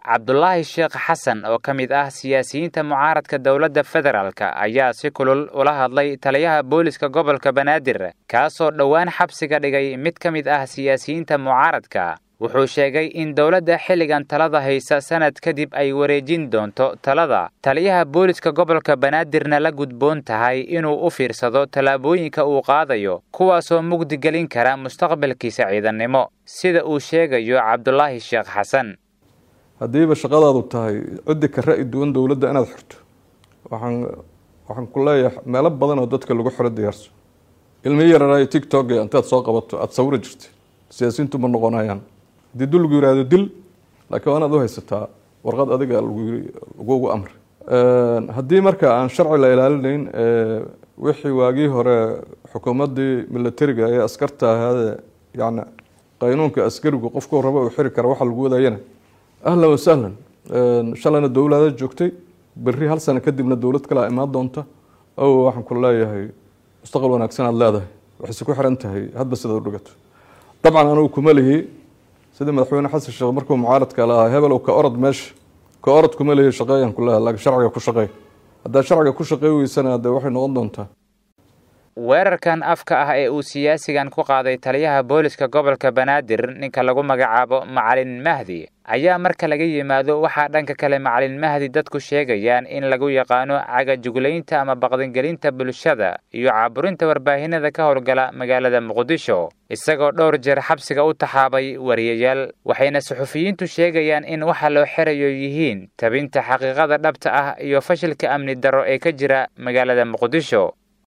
cabdulaahi sheekh xasan oo ka mid ah siyaasiyiinta mucaaradka dowladda federaalk ayaa si kulul ula hadlay taliyaha booliska gobolka banaadir kaasoo dhowaan xabsiga dhigay mid ka mid ah siyaasiyiinta mucaaradka wuxuu sheegay in dowladda xilligan talada haysa sanad kadib ay wareejin doonto talada taliyaha booliska gobolka banaadirna la gudboon tahay inuu u fiirsado tallaabooyinka uu qaadayo kuwaasoo mugdi gelin kara mustaqbalkiisa ciidannimo sida uu sheegayo cabdulaahi sheekh xasan haddiiba shaqadaadu tahay ciddi ka ra-i duwan dowladda inaad xirto waxaan waxaan ku leeyahay meelo badan oo dadka lagu xiro diyaarso ilmi yararayo tictok intaad soo qabato aada sawiri jirta siyaasiyiintu ma noqonayaan haddii dul lagu yihahdo dil laakiin waa inaad u haysataa warqad adiga lagugu amri haddii marka aan sharci la ilaalinayn wixii waagii hore xukuumaddii militariga ee askarta ahaade yani qaynuunka askarigu qofku rabo uu xiri kara waxa lagu wadayana ahlan wasahlan shalayna dowlada joogtay berri hal sano kadibna dowlad kalea imaan doonta o waxaan ku leeyahay mustaqbal wanaagsan aad leedahay waxayse ku xiran tahay hadba sida u dhigato dabcan anugu kuma lihi sidii madaxweyne xasan sheekh markuu mucaaradka lahaa hebelow ka orod meesha ka orod kuma lihi shaqeeyaan ku leeha laakiin sharciga ku shaqeey haddaad sharciga ku shaqey weysana dee waxay noqon doontaa weerarkan afka ah ee uu siyaasigan ku qaaday taliyaha booliska gobolka banaadir ninka lagu magacaabo macalin mahdi ayaa marka laga yimaado waxaa dhanka kale macalin mahdi dadku sheegayaan in lagu yaqaano cagajuglaynta ama baqdingelinta bulshada iyo caaburinta warbaahinada ka howlgala magaalada muqdisho isagoo dhowr jeer xabsiga u taxaabay wariyayaal waxayna suxufiyiintu sheegayaan in waxa loo xirayo yihiin tabinta xaqiiqada dhabta ah iyo fashilka amni darro ee ka jira magaalada muqdisho